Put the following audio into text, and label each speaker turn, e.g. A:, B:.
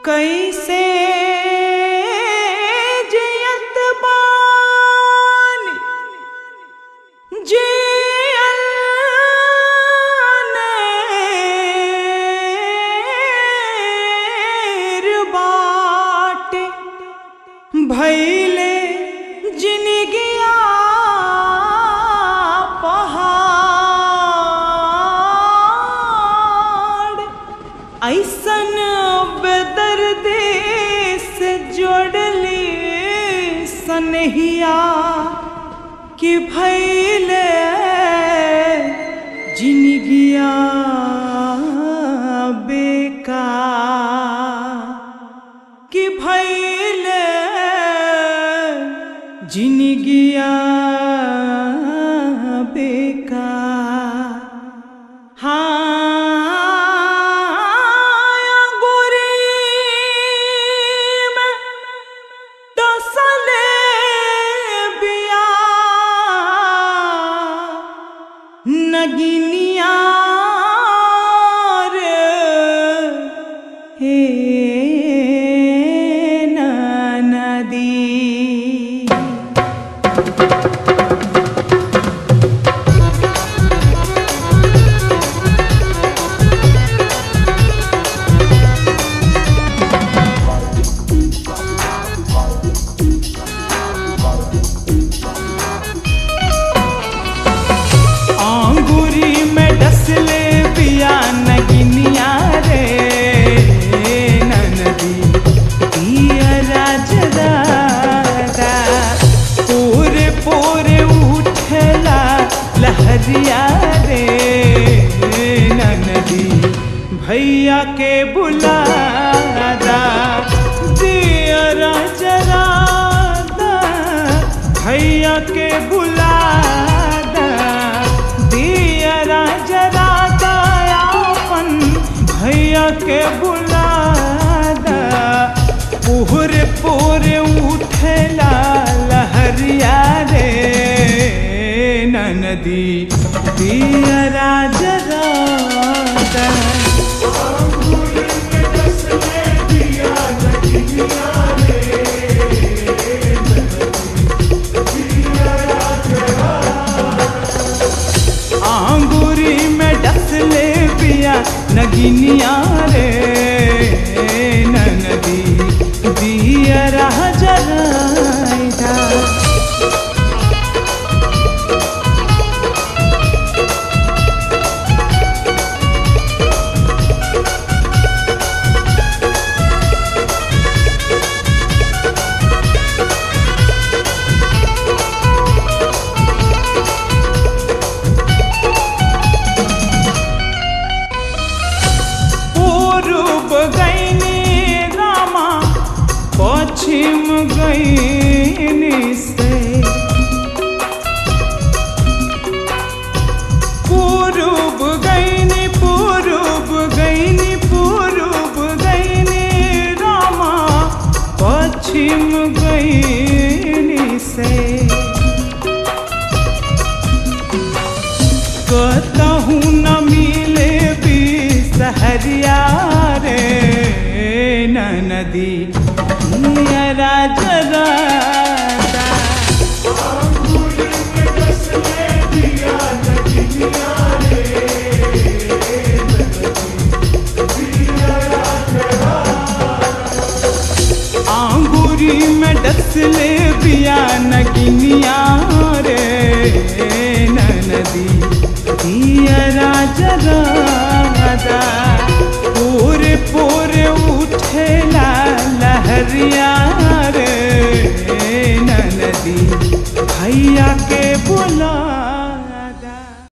A: कैसे जियत बानी जियनेर बाटे भैले जिनगिया पहाड़ ऐसन बेदर्दे से जोड़ली सनहिया कि भैले जिनगिया बेका कि भैले जिनगिया बेका हाँ गोरी में डसले बिया नगिनिया रे हे नदी आंगुरी में डसले पिया नगिनिया रे ननदी पिया राजरादा पूरे पूरे उठला लहरिया रे ननदी भैया के बुलादा दिया राजरादा भैया के बुलादा दिया राजरादा अपन भैया के बुलादा पूरे पूरे उठला लहरिया रे ननदी दिया राजरादा आंगुरी में डसले पिया नगिनिया रे ननदी दिया रह जराइदा पूर्व गईनी रामा पश्चिम गईनी से पूर्व गईनी पूर्व गईनी पूर्व गईनी रामा पश्चिम गईनी से कहूँ न मिले भी सहरिया रे नदी राजरा आंगुरी में डसले पिया नगिन